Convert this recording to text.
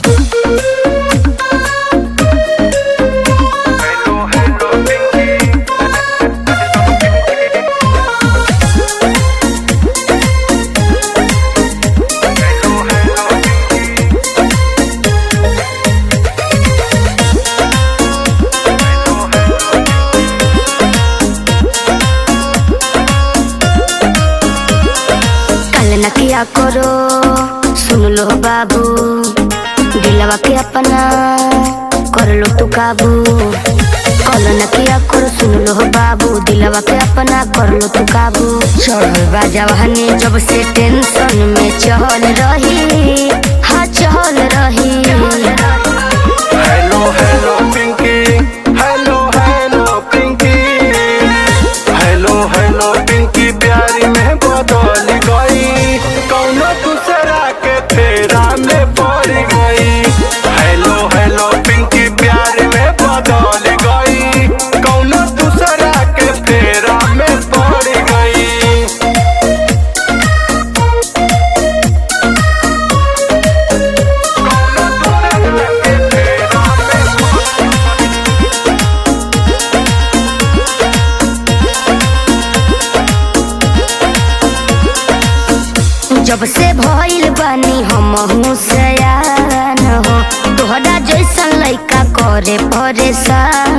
कल न किया करो सुन लो बाबू दिलवा के अपना कर लो तू काबू कल न किया करो सुन लो बाबू दिलवा के अपना कर लो तू काबू चढ़ल बा जवानी जब से टेंशन में चहल रही हाँ चहल रही hello hello Pinky hello hello Pinky hello hello Pinky प्यारी में बदल गई कौनो दूसरा के फेरा में पड़ गई हेलो हेलो पिंकी प्यारी में बदल गई कौनो दूसरा के फेरा में पड़ गई जब से भइल बानी हम सयान हो तोहरा जैसन लइका करे परेशान